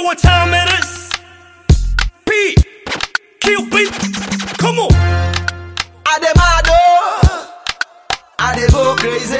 know what time it is? P. Kill beat. Come on. I dey mad oh, I dey go crazy.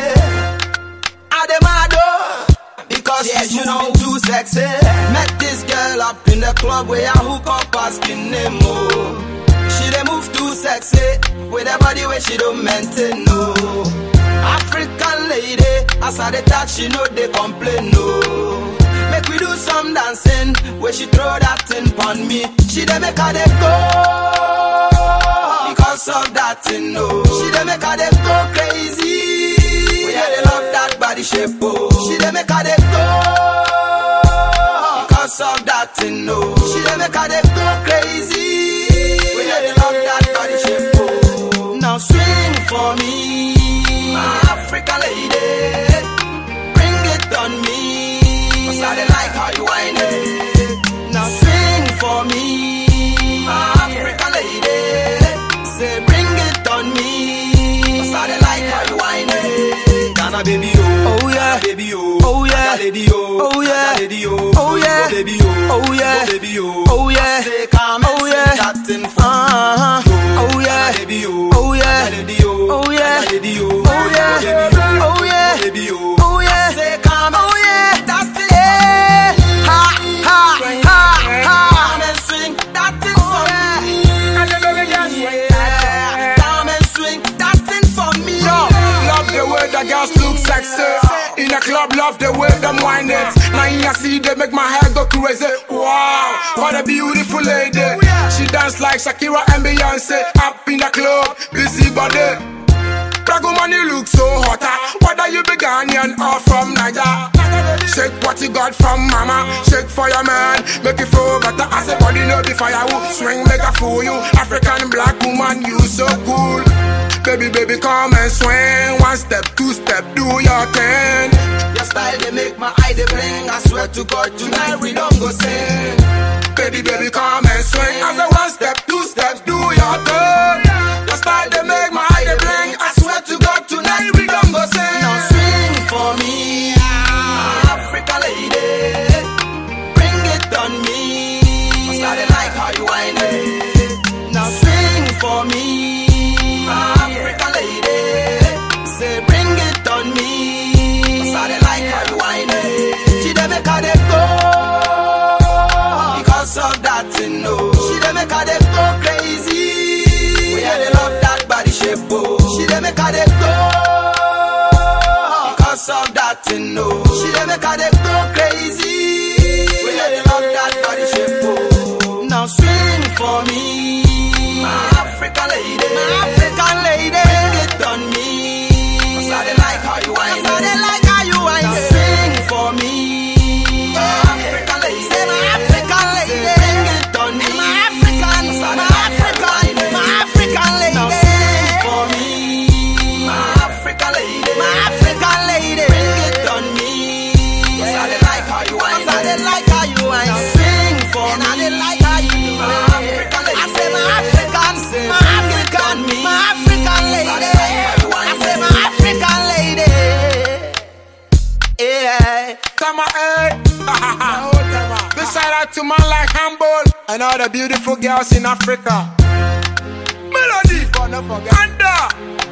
I dey mad oh, because she's moving too sexy. Met this girl up in the club where I hook up asking name oh. She dey move too sexy with her body where she don't maintain no. African lady, as I dey touch she know they complain no. Make we do some dancing where she throw that thing pon me. She dey make her dey go because of that thing no. She dey make her dey go crazy. Yeah, they love that body shape oh. She dey make her dey go because of that thing no. She dey make her dey go crazy. Yeah, they love that body shape oh. Now swing for me, my African lady. Bring it on me. Cause I dey like how you whine it. Now swing for me, my African lady. Say bring it on me. Cause I dey like how you whine it. Ghana baby oh, Oh, yeah. Ghana baby oh, Oh, yeah. Ghana lady oh, Oh, yeah. Ghana lady oh, Oh, yeah. Go baby oh, Oh, yeah. Go baby oh, Oh, yeah. I say come and Oh, sing yeah. that thing for Uh-huh. me. Oh, yeah. Ghana baby oh, Oh, yeah. Ghana lady oh, Oh, yeah. Ghana lady oh, Oh, yeah. Go baby oh, Oh, yeah. Go baby oh, Oh, yeah. I say come and Oh, yeah. sing that thing Eh, ha, ha, ha, ha. Come and swing that thing for me. Yeah. Come and swing that thing for me. Yo, love the way the girls look sexy. In a club, love the way them whine it. Now in a see they make my hair go crazy. Wow, what a beautiful lady. She dance like Shakira and Beyonce. Up in the club, busy body. Black woman, you look so hotter. Whether you be Ghanaian or from Niger. Shake what you got from mama. Shake for your man. Make it feel better. As a body no be firewood. Swing make a fool you. African black woman, you so cool. Baby, baby, come and swing. One step, two step, do your thing. Your style they make my eye they bling. I swear to God tonight we don't go sing. Baby, baby, come and swing. As a one step, two steps, do your thing. Your style they make my eye they bling. I swear to God tonight we don't go sing. Now swing for me, Africa lady. Bring it on me. Cause I dey like how you whine it. Now swing for me, Africa lady. Say bring it on me. Cause I dey like how you whine it. She dey make her dey go because of that thing no. She dey make her dey go crazy. Yeah, they love that body shape oh. She dey make her dey go because of that thing no. She dey make her dey go crazy. Yeah, they love that body shape oh. Now swing for me, my African lady, my African lady. Bring it on me, 'Cause I dey like how you whine. 'Cause I dey like how you whine. Now swing for me, my African lady, say my African lady. Bring it on me, my African, my African, my African lady. Now swing for me, my African lady, my African lady. Bring it on me, 'Cause I dey like how you whine. 'Cause I dey like how you whine. Now sing for me, and I dey like how you do my African lady. I say my African, my African, my African lady. I say my African lady. Yeah. Tama, eh. Big shout out to man like Humble and all the beautiful girls in Africa. Melody, Anda,